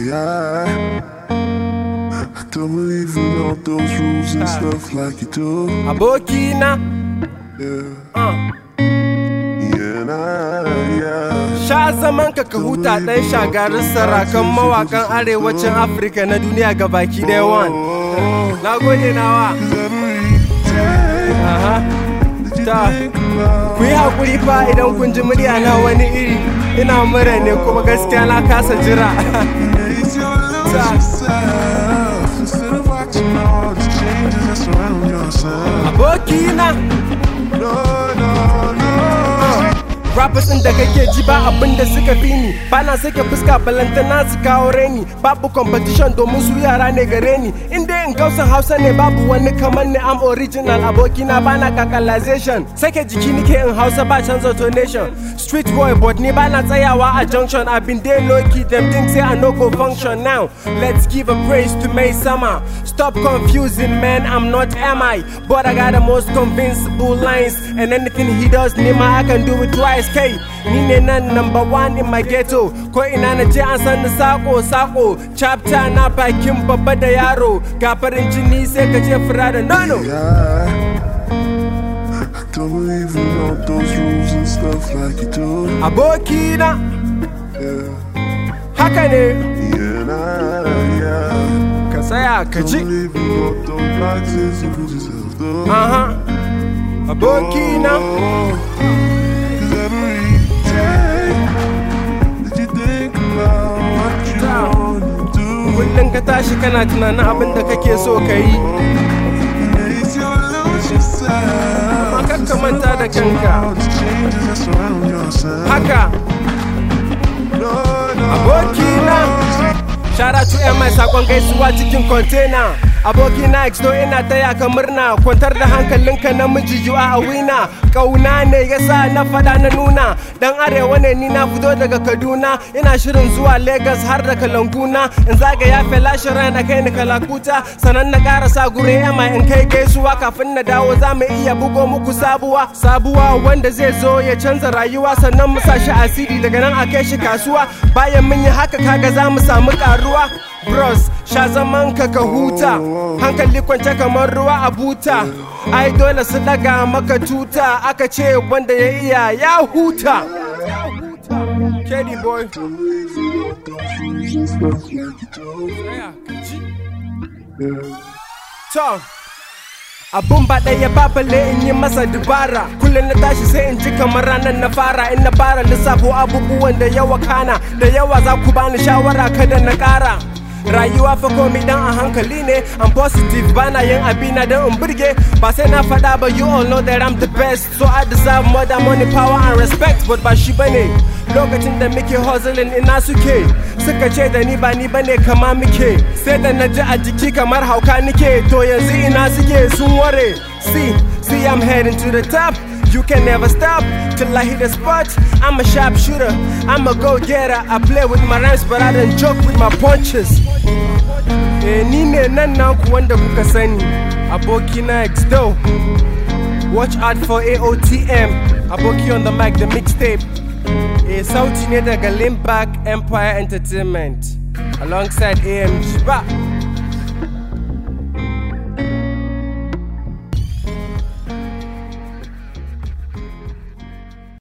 Yeah. I don't believe in all those rules and stuff like you do. abokina Yeah. uh. Yeah, nah, yeah. sha zaman ka ka huta ɗan shagarin sarakan mawakan arewacin afirka na duniya ga baki ɗaya wan na gode nawa Aha. ta ku yi haƙuri fa idan kun ji murya na wani iri ina mura ne kuma gaskiya na kasa jira Face your lose yourself instead of watching all the changes that surround yourself. abokina No, no, no. Rappers ɗin da kake ji ba abin da suka fi ni Bana sake fuska balantana su kawo reni Babu competition domin su yara ne gare ni In dai in gausan hausa ne babu wani kamar ni am original abokina bana kakalization Sake jiki nike in hausa ba canza tonation Street boy but ni bana tsayawa a junction I've been there low key them think say I no go function now Let's give a praise to May Summer Stop confusing man I'm not MI But I got the most convincible lines And anything he does Nima I can do it twice K Ni ne nan number one in my ghetto Ko ina na je an san ni sako sako Chapter na bakin babba da yaro Ga farin jini sai ka ce fura da nono Yeah. I don't believe in all those rules and stuff like you do. Abokina Yeah. haka ne Yeah, nah, yeah. ka tsaya ka Don't ji believe in all those boxes you put yourself through. Aha Abokina Cause every day that you think about what you wanna do, Kullum ka tashi kana tunanin abin da kake so ka yi makes you lose yourself. Amma kar ka manta da kanka All the changes that surround yourself. Haka No, no, abokina Shout out to mai sakon gaisuwa cikin container Abokina X-Do ina taya ka murna Kwantar da hankalinka namiji you are a winner Kauna ne yasa na fada na nuna Dan arewa ne ni na fito daga Kaduna Ina shirin zuwa Lagos har da Kalanguna In zagaya felashin ran da kai ni kalakuta Sannan na karasa gure MI in kai gaisuwa Kafin na dawo za mu iya bugo muku sabuwa Sabuwa wanda zai zo ya canza rayuwa Sannan mu sa shi asiri daga nan a kai shi kasuwa Bayan mun yi haka kaga za mu samu karuwa Bros, sha zaman ka ka huta Hankali kwance kamar ruwa a buta Ai dole su daga maka tuta Aka ce wanda ya iya ya huta Kedi boy To Abun ba ɗaya ba balle in yi masa dubara Kullum na tashi sai in ji kamar ranar na fara In na fara lissafo abubuwan da yawa kana Da yawa za ku bani shawara kada na ƙara Rayuwa fa komi dan a hankali ne I'm positive bana yin abina don in burge Ba sai na faɗa ba you all know that I'm the best So I deserve more than money, power and respect But ba shi bane Lokacin da muke hustling ina suke Suka ce da ni ba ni bane kama muke Sai da na ji a jiki kamar hauka nike To yanzu ina suke sun ware See, see I'm heading to the top You can never stop till I hit the spot. I'm a sharp shooter, I'm a go getter. I play with my rhymes, but I don't joke with my punches. Eh, ni ne nan naku wanda kuka sani, aboki na X-Do. Watch out for AOTM, aboki on the mic, the mixtape. Eh, sauti ne daga Limbak Empire Entertainment, alongside AMG. Ba.